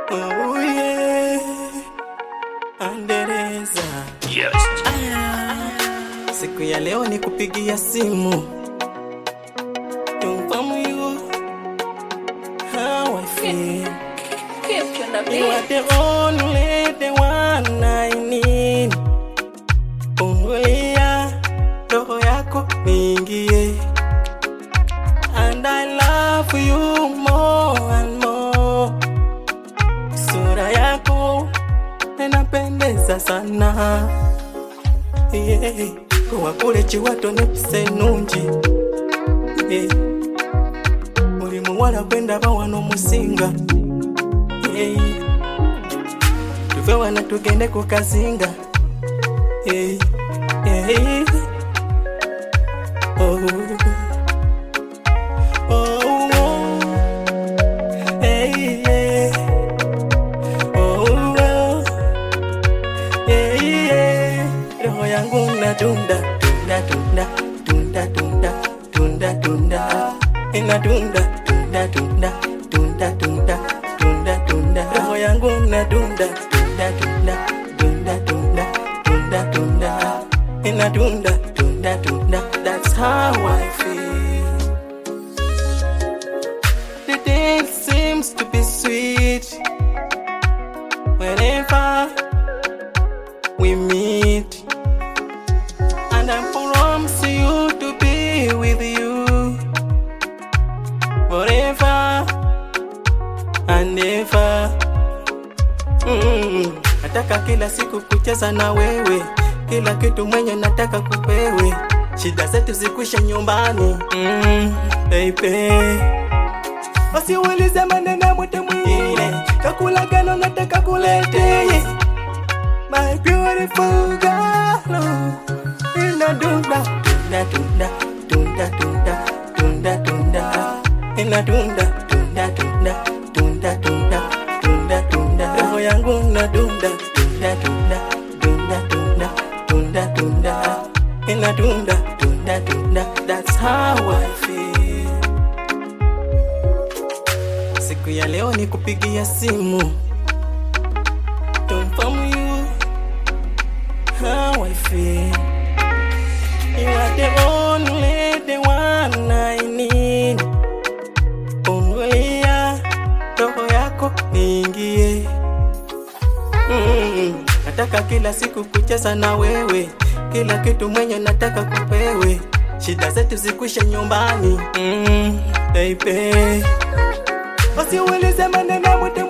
Oh yeah, Andereza. Yes. Siku ya leo ni kupigia simu Confirm you how I feel Keep on the You are beat. the only the one I need Fungulia roho yako niingie And I love you more and more Sura yako inapendeza sana yeah. Kuwa kule chiwato nepuse nungi yeah. Muri muwala kwenda bawano musinga yeah. Tuve wana tugende kukazinga yeah. Yeah. Oh. Oh, oh. Hey, yeah. Oh, oh. Yeah, yeah. Roho yangu na dunda dunda dunda dunda dunda dunda dunda ina dunda dunda dunda dunda dunda dunda dunda roho yangu na dunda dunda dunda dunda dunda dunda dunda ina dunda dunda dunda that's how I feel the day seems to be sweet whenever we meet. And I promise you to be with you forever and ever. Mm, nataka kila siku kucheza na wewe, kila kitu mwenye nataka kupewe, shida zetu zikwishe nyumbani. Mm, baby wasiulize maneno mtu mwingine, chakula gano nataka kuletee My beautiful girl Ina dunda Dunda dunda Dunda dunda Dunda dunda Ina dunda Dunda dunda Dunda dunda Dunda dunda Roho yangu na dunda Dunda dunda Dunda dunda Dunda dunda Ina dunda Dunda dunda That's how I feel Siku ya leo ni kupigia simu Confirm you how I feel. You are the only the one I need. Fungulia roho yako niingie. Mm, nataka kila siku kucheza na wewe, kila kitu mwenye nataka kupewe, shida zetu zikwishe nyumbani. Mm, baby, wasiulize maneno mtu